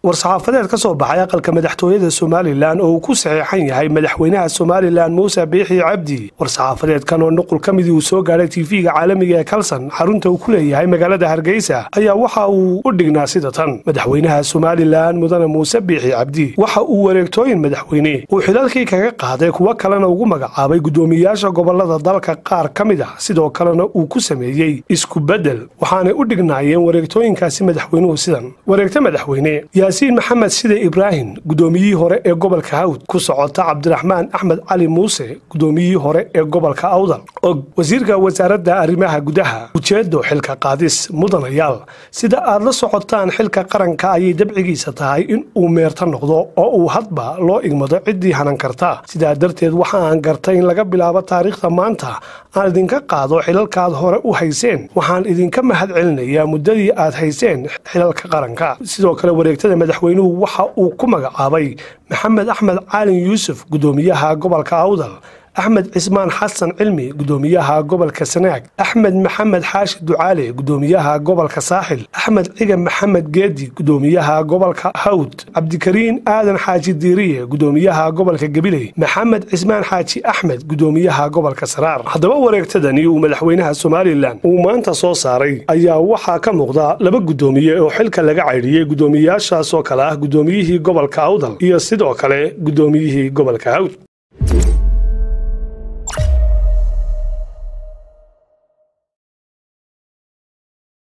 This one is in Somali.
war-saxaafadeed ka soo baxay aqalka madaxtooyada somalilan oo uu ku saxeexan yahay madaxweynaha somalilan muuse biixi cabdi war-saxaafadeedkan oo nuqul ka midii uu soo gaadhay tv-ga caalamiga ee kalson xarunta uu ku leeyahay magaalada hargeysa ayaa waxa uu u dhignaa sida tan madaxweynaha somalilan mudane muuse biixi cabdi waxa uu wareegtooyin madaxweyne uu xilalkii kaga qaaday kuwo kalena ugu magacaabay guddoomiyayaasha gobolada dalka qaar ka mid ah sidoo kalena uu ku sameeyey isku beddel waxaanay u dhignaayeen wareegtooyinkaasi madaxweynuhu sidan wareegta madaxweyne yaasiin maxamed side ibraahim guddoomiyihii hore ee gobolka hawd ku socota cabdiraxmaan axmed cali muuse guddoomiyihii hore ee gobolka awdal og wasiirka wasaaradda arrimaha gudaha ujeedo xilka qaadis mudanayaal sida aad la socotaan xilka qaranka ayay dabcigiisa tahay in uu meerta noqdo oo uu hadba loo igmado ciddii hanan karta sidaa darteed waxa aan gartay in laga bilaabo taariikhda maanta aan idinka qaado xilalkaad hore u hayseen waxaan idinka mahad celinayaa muddadii aad hayseen xilalka qaranka sidoo kale wareegtada madaxweynuhu waxa uu ku magacaabay maxamed axmed caalin yuusuf guddoomiyaha gobolka awdal axmed cismaan xasan cilmi guddoomiyaha gobolka sanaag axmed maxamed xaashi ducaale guddoomiyaha gobolka saaxil axmed ciga maxamed geedi guddoomiyaha gobolka hawd cabdikariin aadan xaaji diiriye guddoomiyaha gobolka gabiley maxamed cismaan xaaji axmed guddoomiyaha gobolka saraar haddaba wareegtadani uu madaxweynaha somalilan uu maanta soo saaray ayaa waxaa ka muuqda laba guddoomiye oo xilka laga caydhiyey guddoomiyayaashaas oo kale ah guddoomiyihii gobolka awdal iyo sidoo kale guddoomiyihii gobolka hawd